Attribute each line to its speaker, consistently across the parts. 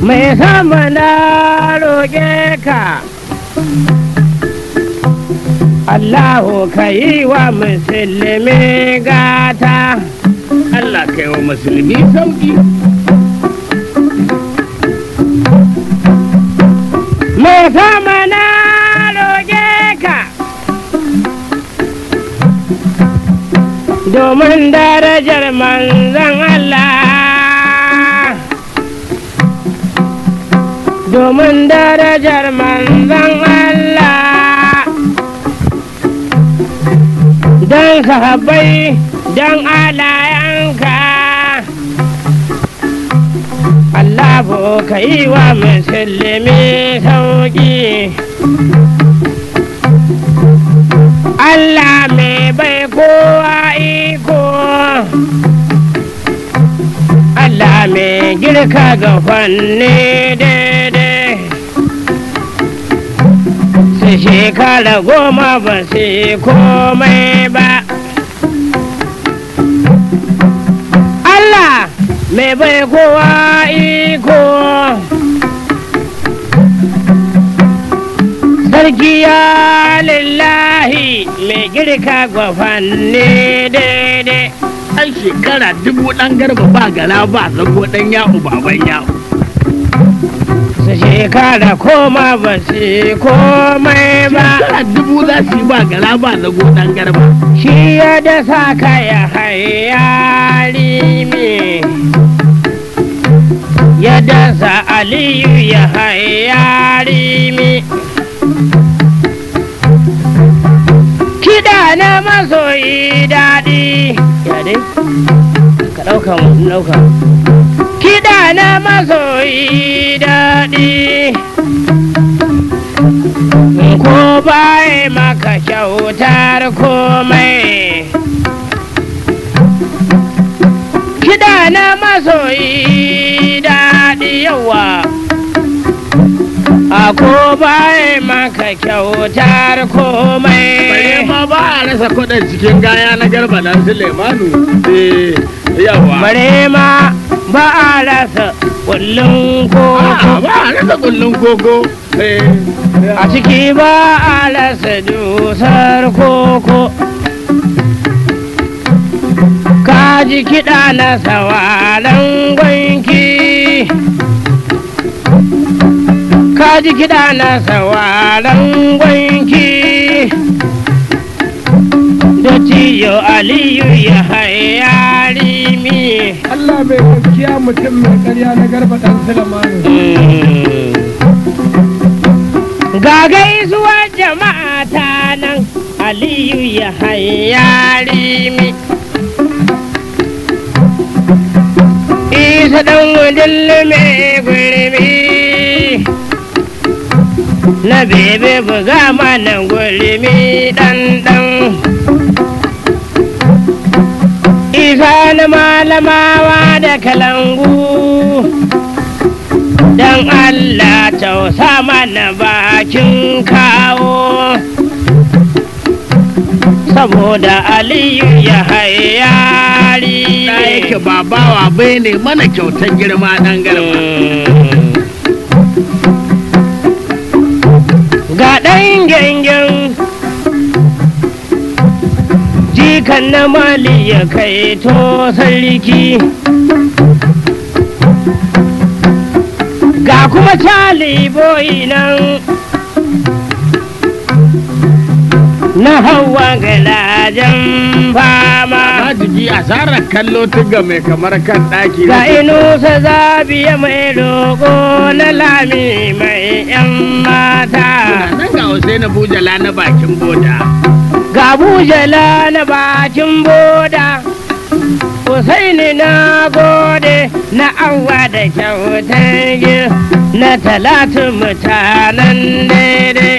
Speaker 1: mai sama na roƙe ka Allahu ka yi wa musulmi gata
Speaker 2: Allah ka yi wa musulmi sauki
Speaker 1: mai sama na roƙe ka domin darajar manzan Allah domin darajar manzan Allah don sahabbai don alayanka Allah ka yi wa musulmi sauƙi Allah mai bai kowa iko Allah mai girka ga fanni daidai su shekara goma ba su yi komai ba Allah mai bai kowa iko sarki ya lillahi mai girka gwafanni daidai
Speaker 2: ai shekara dubu ɗan garba ba gala ba zago ɗan yahu baban yahu
Speaker 1: su shekara koma ba su yi komai ba
Speaker 2: shekara dubu za su yi ba gala ba zago ɗan garba
Speaker 1: shi ya dasa kaya hayari me ya dasa aliyu ya hayari me kiɗa na masoyi daɗi ya dai ka ɗauka mu ɗauka kiɗa na masoyi daɗi ko bai maka kyautar komai kiɗa na masoyi daɗi yawa a ko bai maka kyautar
Speaker 2: bare
Speaker 1: komai
Speaker 2: ma ba a rasa kuɗin cikin gaya na garba dan Sulemanu eh yawa
Speaker 1: bare ma ba a rasa kullum
Speaker 2: A'a,
Speaker 1: koko
Speaker 2: ba a rasa kullun koko eh
Speaker 1: a ciki ba a rasa dusar koko ka ji kiɗa na sawalan gwanki ka ji kiɗa na sawalan gwanki da ciyo aliyu ya hayari mi
Speaker 3: Allah mai gaskiya mutum mai karya na garba ɗan Sulemanu.
Speaker 1: Ga gaisuwar jama'a ta nan Aliyu ya hayari mi. Isa ɗan wudin mai gurbi. Na bebe buga mana gurbi ɗan ɗan. Isa na malamawa da kalangu. Dan Allah tausa mana bakin kawo saboda Aliyu ya hayari
Speaker 2: na yake ba bawa bai ne mana kyautar girma ɗan garba
Speaker 1: Ga ɗan gangan jikan na mali ya kai to sarki ga kuma cali boyi nan na hawa galajen fama
Speaker 2: Majigi asarar kallo tuga mai kamar kan ɗaki
Speaker 1: ga inusa zabiya mai roƙo na lami mai yan mata
Speaker 2: nan ga Hussein Bujala na bakin boda
Speaker 1: ga bujala na bakin boda Usaini na gode na awa da kyautar gi na talatu mutanen daidai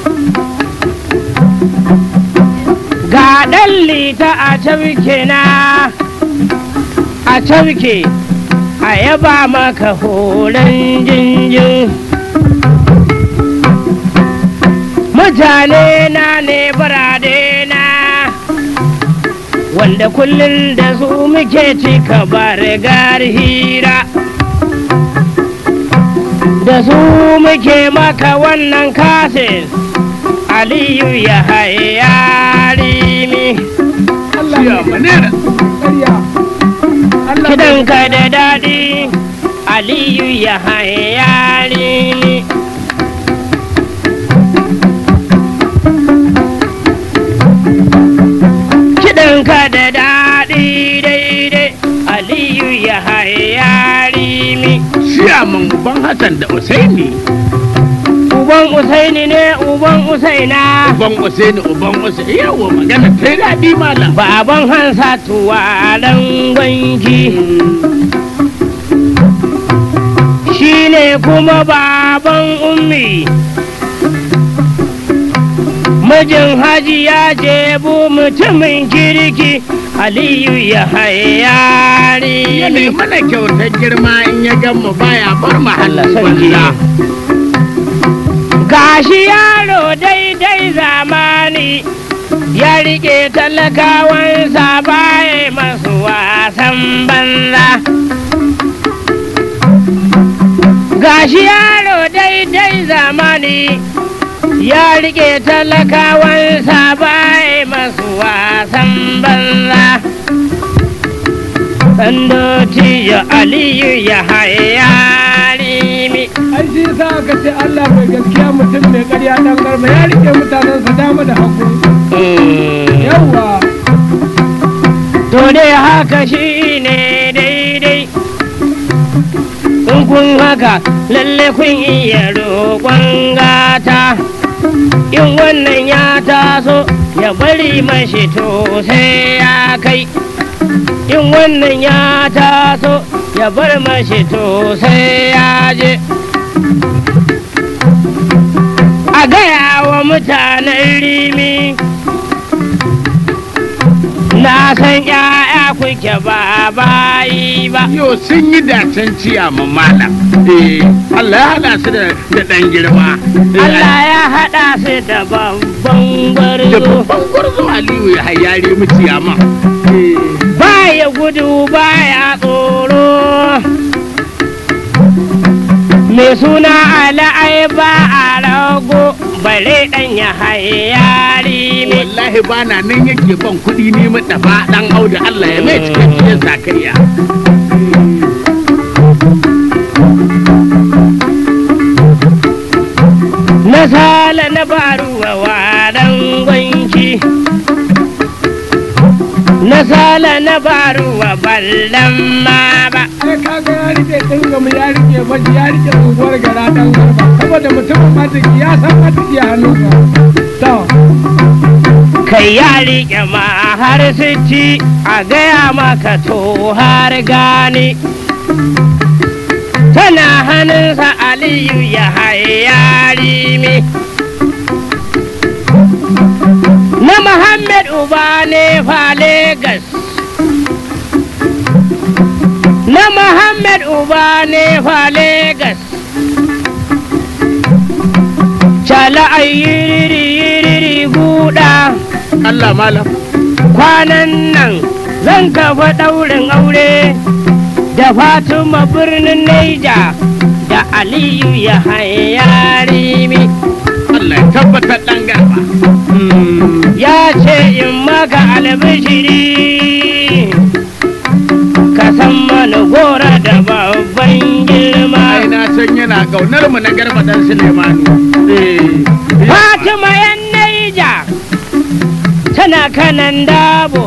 Speaker 1: ga ɗan lita a cauke na a cauke a yaba maka horon jinjin mutane na ne birane na wanda kullum da su muke cika bar hira da su muke maka wannan kasin aliyu ya hayari mi
Speaker 3: Allah
Speaker 2: Siya
Speaker 3: ne
Speaker 2: manera.
Speaker 3: ƙarya Allah ne
Speaker 1: kidanka da daɗi aliyu ya hayari mi kidanka da daɗi daidai aliyu ya hayari mi
Speaker 2: Siya man uban Hassan da Usaini.
Speaker 1: uban usaini ne uban usaina
Speaker 2: Uban Usaini uban Usaini. Yawa magana ta yi daɗi malam.
Speaker 1: baban hansa tuwalan gwanki shi ne kuma baban ummi mijin hajiya jebu mutumin kirki aliyu ya hayari
Speaker 2: Ya ne mana kyautar girma in ya gan mu baya bar mu
Speaker 1: Allah
Speaker 2: halin
Speaker 1: sarki.
Speaker 2: banza.
Speaker 1: gashi yaro daidai zamani ya rike talakawansa baya masu wasan banza gashi yaro daidai zamani ya rike talakawansa baya masu wasan banza Sandoti ya Aliyu ya hayari mi
Speaker 3: ai shi yasa aka ce Allah mai gaskiya mutum mai ƙarya dan garba ya rike mutanensa dama da hagu yawa
Speaker 1: To dai haka shi ne daidai in kun haka lalle kun iya roƙon gata in wannan ya taso ya bari mashi to sai ya kai in wannan ya taso ya bar mashi to sai ya je a gaya wa mutanen rimi na san ‘ya'ya kuke ba bayi ba
Speaker 2: Yo sun yi dacen ciya ma malam. Eh, Allah ya hada su da da ɗan girma. Eh,
Speaker 1: Allah ya haɗa su da babban
Speaker 2: Da
Speaker 1: gwarzo
Speaker 2: babban gwarzo Aliyu ya hayari mu ciyama. Eh,
Speaker 1: baya gudu baya tsoro mai suna ala'ai ba a rago bare ɗan ya hayari ne
Speaker 2: wallahi ba na nan yake ban kuɗi ne mu dafa ɗan auda Allah ya mai cikakkiyar zakariya.
Speaker 1: na sala na baruwa wadan gwanki na sala na baruwa ballan ma ba
Speaker 3: ai kaga ya rike dinga mu ya rike maji ya rike unguwar gara dan garba saboda mutumin matiki ya san matiki a hannunsa to
Speaker 1: kai ya riƙe ma har siti a gaya maka to har gani tana hannunsa aliyu ya hayari mi na muhammad uba ne fa Legas. na muhammad uba ne fa Legas. cala ayyiri yiri guda
Speaker 2: Allah malam.
Speaker 1: kwanan nan zan kafa ɗaurin aure da Fatima birnin Neja da Aliyu ya hayari mi
Speaker 2: Allah ya tabbatar ɗan garba.
Speaker 1: ya ce in maka albishiri ka san mana gora da babban girma
Speaker 2: Ai na san yana ƙaunar mu na garba dan Sulemanu. Eh.
Speaker 1: Fatima yan Neja tana kanan dabo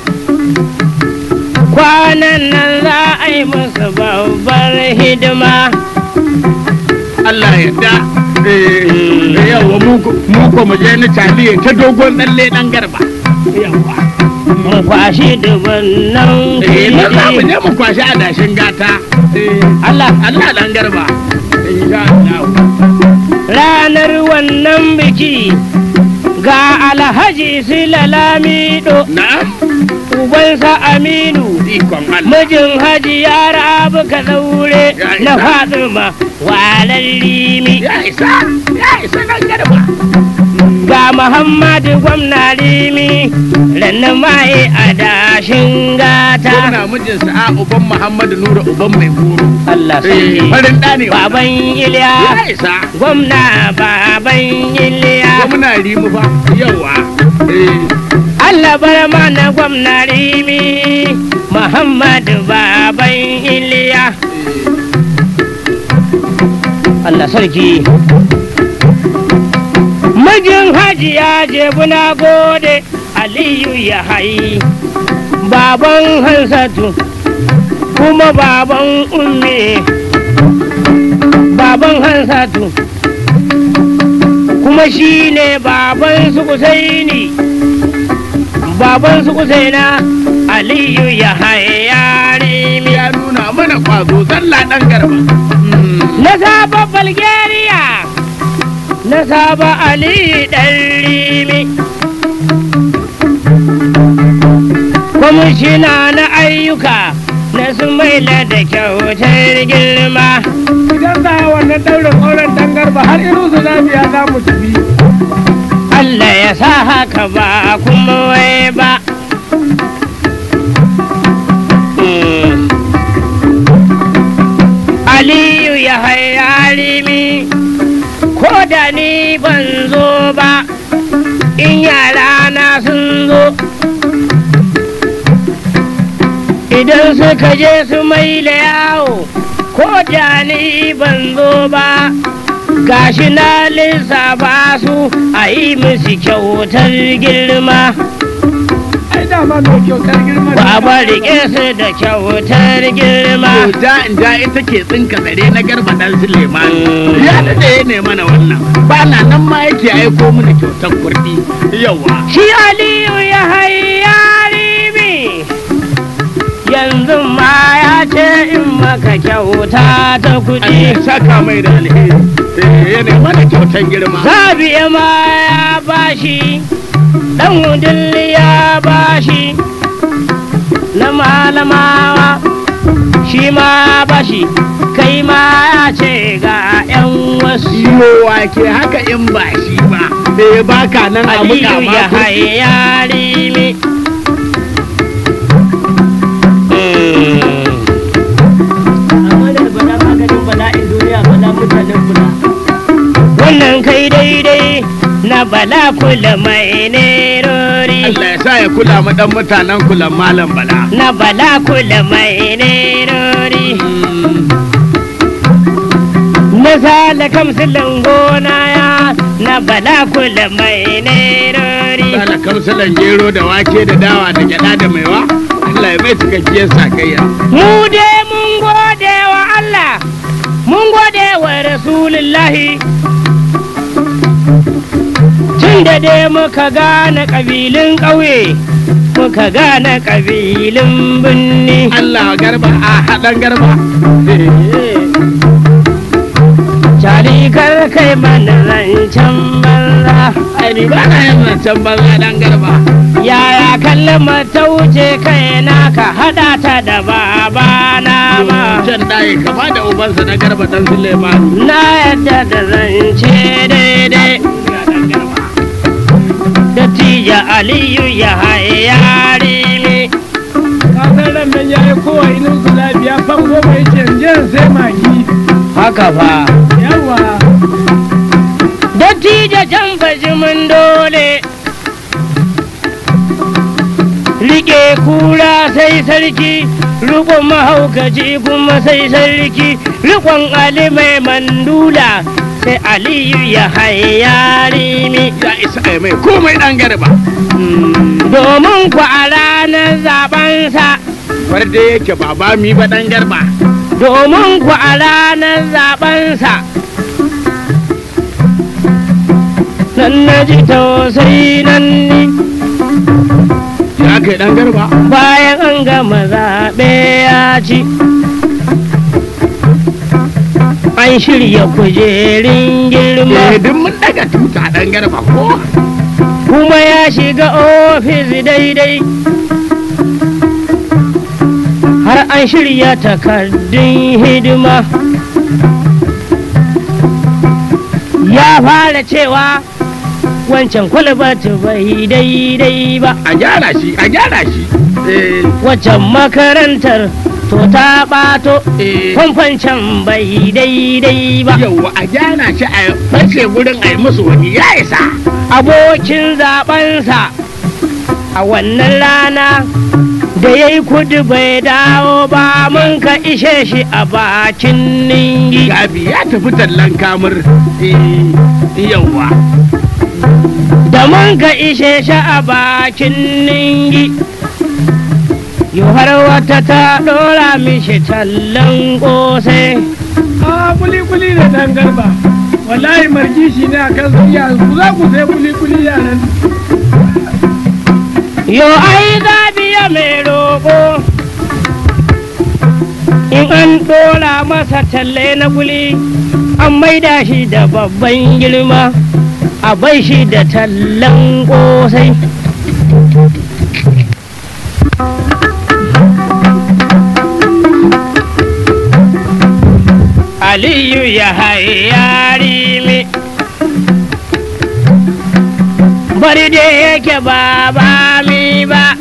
Speaker 1: kwanan nan za a yi musu babbar hidima
Speaker 2: Allah ya da. Eh. Yawa mu ko- mu ko mu je ni taliye ta dogon ɗalle ɗan garba. Yawa.
Speaker 1: mun kwashi dubannan
Speaker 2: Eh na za mu
Speaker 1: kuɗi.
Speaker 2: je mu kwashi adashin gata. Eh.
Speaker 1: Allah
Speaker 2: Allah ɗan garba. Insha Allah.
Speaker 1: ranar wannan biki ga alhaji silalamido
Speaker 2: Na'am.
Speaker 1: ubansa aminu
Speaker 2: Ikon Allah.
Speaker 1: mijin haji ya rabu ka daure
Speaker 2: Ya
Speaker 1: na
Speaker 2: isa.
Speaker 1: fatima walar limi
Speaker 2: Ya isa, ya isa ɗan garba.
Speaker 1: ga muhammadu gwamna rimi rannan mai adashin gata
Speaker 2: gwamna mijinsa a uban muhammadu nura uban mai goro
Speaker 1: Allah
Speaker 2: Eh,
Speaker 1: sarki
Speaker 2: farin ɗa ne
Speaker 1: baban iliya
Speaker 2: ya isa
Speaker 1: gwamna baban iliya
Speaker 2: gwamna rimu fa yawa eh
Speaker 1: Allah bar mana gwamna rimi muhammadu baban iliya Allah sarki mijin hajiya jebu na gode aliyu ya hayi baban hansatu kuma baban ummi baban hansatu kuma shi ne baban su kusaini baban su kusaina aliyu ya haye yare
Speaker 2: ya nuna mana kwazo zalla ɗan garba
Speaker 1: na saba bulgaria na saba aliyu ɗan rimi kwamishina na ayyuka na su maila da kyautar girma
Speaker 3: idan za a wannan ɗaurin auren dan garba har irin su biya za mu tafi
Speaker 1: Allah ya sa haka ba kuma wai ba Mm. Aliyu ya hayari mi ko da ni ban zo ba in yara na sun zo idan suka je su mai yawo ko da ni ban zo ba gashi na lissafa su a yi musu kyautar girma
Speaker 3: ai dama mai kyautar girma ne.
Speaker 1: Baba rike su da kyautar girma
Speaker 2: To ja in ja ita ke tsinka zare na garba dan Suleiman.
Speaker 1: Mm.
Speaker 2: Ya daɗe ya ne mana wannan. Ba na nan ma yake aiko mana kyautar kurɗi. Yawa.
Speaker 1: shi Aliyu ya hayari mi yanzu ma ya ce in maka kyauta ta
Speaker 2: Allah
Speaker 1: kuɗi
Speaker 2: ya saka mai da alheri. Eh, Ya ne mana kyautar girma.
Speaker 1: Zabiya ma ya bashi ɗan wudilli ya bashi na malamawa shi ma bashi kai ma ya ce ga 'yan wasu
Speaker 2: Iyo wake haka in ba shi ba. Bai baka nan a muka
Speaker 1: Aliyu
Speaker 2: ma
Speaker 1: ya
Speaker 2: kurɗi.
Speaker 1: hayari mi. Wannan kai daidai na bala kula mai nerori.
Speaker 2: Allah ya sa ya kula mu dan mutanen kulan malam bala.
Speaker 1: Na bala kula mai nerori. Na sala kamsilin gona ya na bala kula mai nerori.
Speaker 2: Sala kamsalan gero da wake da dawa da gyada da maiwa. Allah ya mai cikakkiyar sakayya.
Speaker 1: Mu dai mun gode wa Allah, mun gode wa Rasulullahi. Tun da dai muka gane ƙabilun ƙauye, muka gane ƙabilun birni.
Speaker 2: Allah garba a haɗan garba.
Speaker 1: Cali kar kai mana zancen banza.
Speaker 2: Ai ni ba na yin zancen banza dan garba.
Speaker 1: Yaya kallama ta wuce kai na ka haɗa ta da babana ma.
Speaker 2: Can ɗaye kama da ubansa na garba dan Suleiman.
Speaker 1: Na yadda da zance daidai. Dattijo Aliyu ya hayari mi.
Speaker 3: kasar ran nan ya yi kowa inin su biya fan goma ya ce jin sai magi
Speaker 1: Haka fa.
Speaker 3: yawa
Speaker 1: Dattijo can mun dole. Rike kura sai sarki, rikon mahaukaci kuma sai sarki, rikon Ali mai mandula sai Aliyu ya hayari mi.
Speaker 2: Ya isa ai mai komai dan garba.
Speaker 1: Domin ku a ranar zabansa,
Speaker 2: Farde yake baba mi ba dan garba.
Speaker 1: domin ku a ranar zabansa. Nan na ji tausayi nan ni.
Speaker 2: Ya kai dan garba.
Speaker 1: bayan an gama zaɓe ya ci an shirya kujerin girma
Speaker 2: Eh duk mun daga tuta dan garba ko.
Speaker 1: kuma ya shiga ofis daidai har an shirya takardun hidima ya fara cewa wancan kwalbati bai daidai ba
Speaker 2: a gyara shi a gyara shi eh
Speaker 1: waccan makarantar to ta ɓato
Speaker 2: eh
Speaker 1: famfan can bai daidai ba
Speaker 2: yawa a gyara shi a fashe gurin a yi musu wani ya isa
Speaker 1: abokin zaɓensa a wannan rana da ya yi kudu bai dawo ba mun ka ishe shi a bakin ningi
Speaker 2: gabi ya tafi tallan kamur eh yawa
Speaker 1: da mun ka ishe shi a bakin ningi yau har wata ta ɗora mishi tallan ƙosai
Speaker 3: a kuli kuli da dan garba wallahi margi shi ne a kan iya ku za ku sai kuli kuli yaran
Speaker 1: Yo ai biya mai roƙo in an ɗora masa talle na guli an maida shi da babban girma a bai shi da tallan ƙosai. Aliyu ya hayari mi bari da yake ba ba mi ba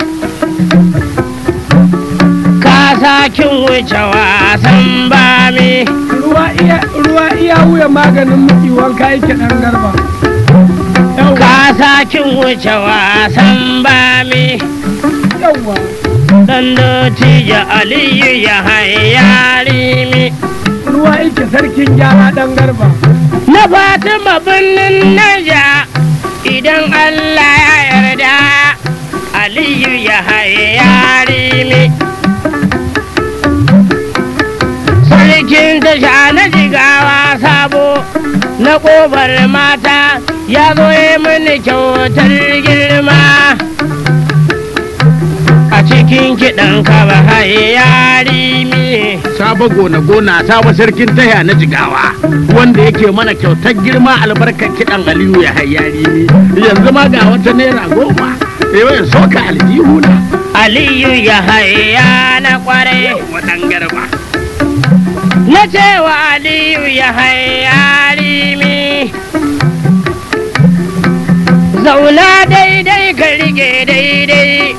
Speaker 1: ka sakin wuce wasan ba mi
Speaker 3: ruwa iya ruwa iya wuya maganin muki wanka yake dan garba yawwa
Speaker 1: ka sakin wuce wasan ba mi
Speaker 3: yawwa
Speaker 1: dan dotija aliyu ya hayari mi
Speaker 3: ruwa yake sarkin gyara dan garba
Speaker 1: na fatima birnin naja idan allah ya yarda aliyu ya hayari mi sarkin tasha na jigawa sabo na ƙofar mata ya zo yi mini kyautar girma a cikin kiɗan kaba hayari mi
Speaker 2: sabo gona gona sabo sarkin taya na jigawa wanda yake mana kyautar girma albarkar kiɗan aliyu ya hayyari ni yanzu ma ga wata naira goma eh soka aljihu na
Speaker 1: aliyu ya haya na kwarai
Speaker 2: wadan garba
Speaker 1: na cewa aliyu ya hayari mi zauna daidai ka rike daidai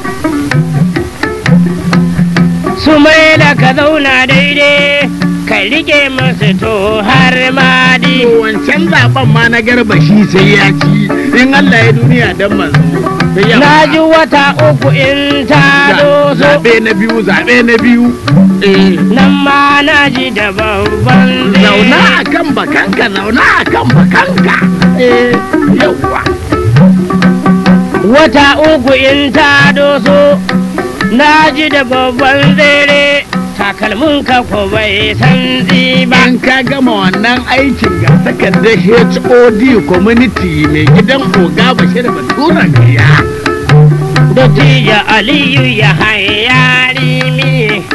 Speaker 1: su mai da ka zauna daidai ka rike musu to har madi
Speaker 2: wancan zaben ma na garba shi sai ya ci in Allah ya duniya dan manzo sai ya
Speaker 1: na ji wata uku in ta doso
Speaker 2: zabe na biyu zabe na biyu eh
Speaker 1: nan ma na ji da babban
Speaker 2: zauna a kan bakanka zauna a kan bakanka eh yawwa
Speaker 1: wata uku in ta doso na ji da babban tsere takalmin ka ko bai san ba
Speaker 2: in ka gama wannan aikin ga takardar HOD community mai gidan oga bashir batura gaya
Speaker 1: Dottijo Aliyu ya hayari mi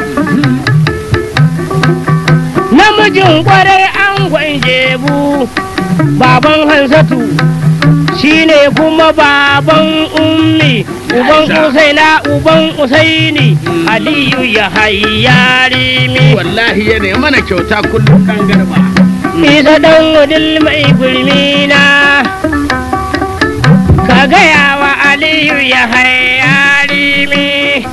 Speaker 1: namijin kwarai an jebu baban hansatu shine kuma baban ummi uban usaina uban usaini aliyu ya hayari mi
Speaker 2: wallahi yana mana kyauta kullum kan garba
Speaker 1: isa dan wudil mai gulmina ka gaya wa aliyu ya hayari mi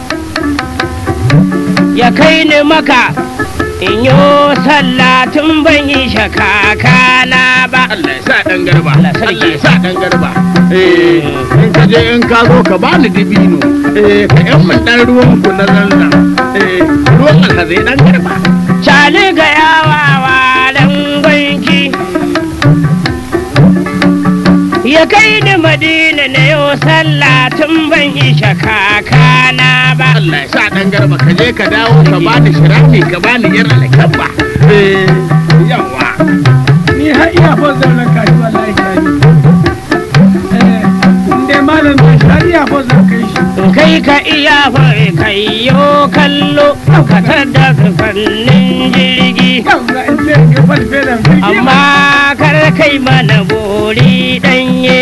Speaker 1: ya kai ni maka in yi sallatin ban yi shakakana ba
Speaker 2: Allah ya sa dan garba
Speaker 1: Allah sarki.
Speaker 2: Allah ya sa dan garba eh in ka je in ka zo ka bani dibino eh ka yan mun dan ruwan ku na zanzan eh ruwan Allah zai dan garba
Speaker 1: cali ga yawa walan gwanki ya kai ni madina na yau sallatin ban yi shakakana ba
Speaker 2: Allah ya sa dan garba ka je ka dawo ka bani shirafi ka bani yar alkabba eh yawa
Speaker 3: ni har iya fon zaunan kashi wallahi kashi eh in dai malam da shi har iya fon zan kai shi
Speaker 1: kai ka iya fai kai yo kallo ka da fannin jirgi
Speaker 3: yau ga in sai ga falfelan jirgi
Speaker 1: amma kar kai mana bori danye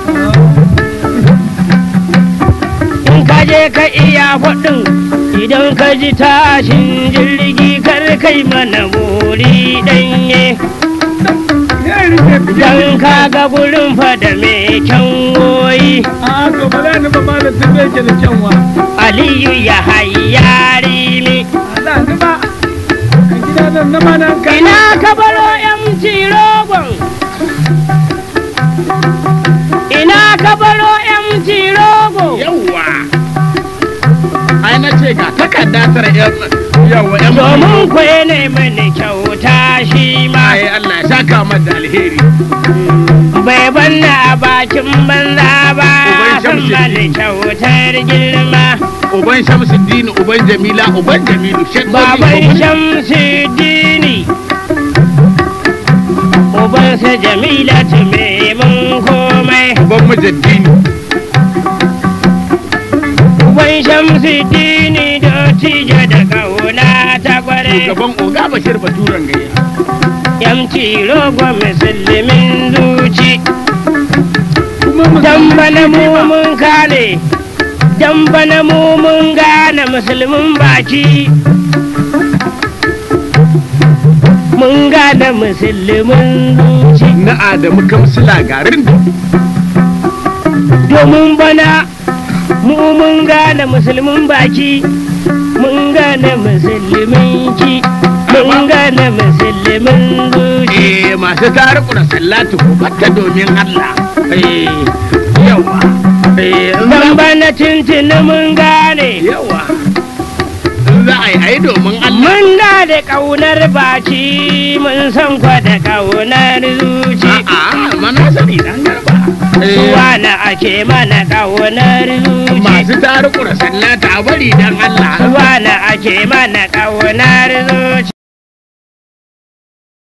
Speaker 1: in ka je ka iya faɗin idan ka ji tashin jirgi kar kai mana bori danye
Speaker 3: ni sai rike fiye
Speaker 1: don kaga gurin fada mai kyanwoyi
Speaker 3: a to ba za ni ba ma da tun da yake da kyanwa
Speaker 1: aliyu ya hayyari mi
Speaker 3: a da ni ba a gida nan na ma nan kai
Speaker 1: ina ka baro yamci rogon ina ka baro yamci rogo
Speaker 2: yawwa ai na ce ga takarda tara yan yawwa yan
Speaker 1: domin ku ne mani kyauta shi ma
Speaker 2: ai Allah ya saka mata da alheri
Speaker 1: bai banna a bakin banza ba
Speaker 2: Uban
Speaker 1: san
Speaker 2: Shamsuddin.
Speaker 1: mani kyautar girma
Speaker 2: uban Shamsuddin uban Jamila uban Jamilu Sheikh
Speaker 1: baban shamsuddini ubansa jamila me mun komai
Speaker 2: uban Mujaddini
Speaker 1: uban shamsuddini da tija da kauna ta kware
Speaker 2: shugaban Oga Bashir Baturan gayya
Speaker 1: yamci rogo musulmin zuci
Speaker 3: kuma mu
Speaker 1: dan bana mu mun kane dan bana mu mun gane musulmin baki mun gane musulmin zuci
Speaker 2: na Adamu Kamsila garin
Speaker 1: domin bana mu mun gane musulmin baki mun gane musulmin ki mun gane musulmin zuci
Speaker 2: eh masu tariku da sallatu ko batta domin Allah eh yawa eh in
Speaker 1: dan
Speaker 2: za-
Speaker 1: bana tuntuni mun gane
Speaker 2: yawa in za a yi ai domin Allah
Speaker 1: mun da da ƙaunar baki mun san kwa da ƙaunar zuci
Speaker 2: a'a mana sani dan garba eh
Speaker 1: suwa na ake mana ƙaunar zuci
Speaker 2: masu tariku da sallata a bari dan Allah
Speaker 1: suwa na ake mana ƙaunar zuci